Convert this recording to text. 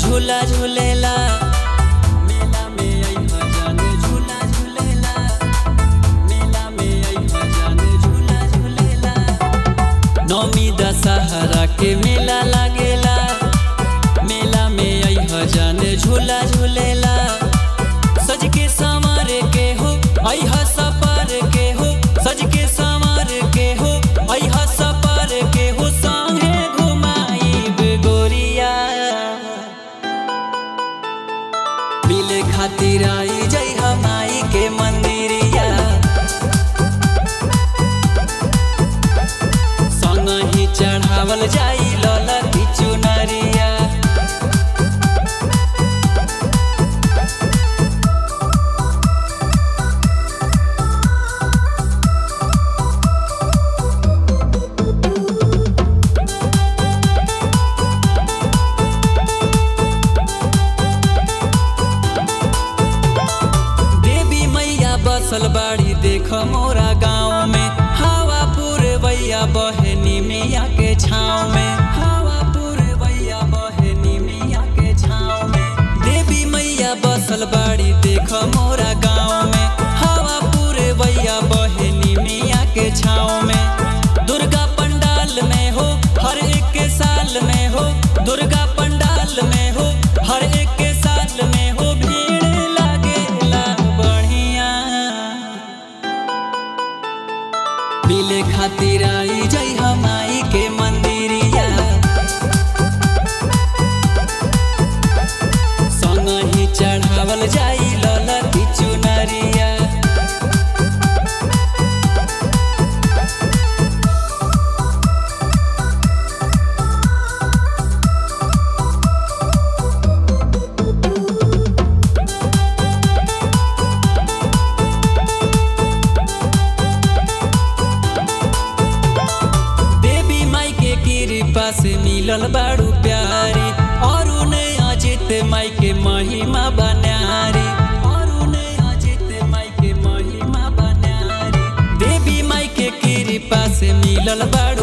झूला झूलेला मेला में अइहा जाने झूला झूलेला मेला में अइहा जाने झूला झूलेला नौमी दशहरा के मेला लागेला मेला में अइहा जाने झूला झूलेला सज के संवर के हो अइहा सपर के हो सज के संवर के हो अइहा सपर के हो संगे घुमाईब गोरिया मिले खातिर आई जय हमाई के मंदिरिया संग ही चढ़ावल जाई ललती चुनरिया देवी मैया बसल बाड़ी देख मोरा गाँव में हवा पुरवैया बहे निमिया के छाँव में हवा पुरवैया बहे निमिया के छाँव में देवी मैया बसल बाड़ी देख मोरा गाँव में हवा पुरवैया बहे निमिया के छाँव में दुर्गा पंडाल में हो हर एक के साल में हो दुर्गा पंडाल में हो हर एक के साल में हो भीड़ लागेला बढ़िया मिले खातिर आई जय हमाई के मंदिरिया संग ही चढ़ावल जाई ललती चुनरिया देवी माई के कृपा से मिलल बाड़ू प्यारी और उन्हें अजित माई के महिमा बनारी और उन्हें अजित माई के महिमा बनारी देवी माई के कृपा से मिलल बाड़ू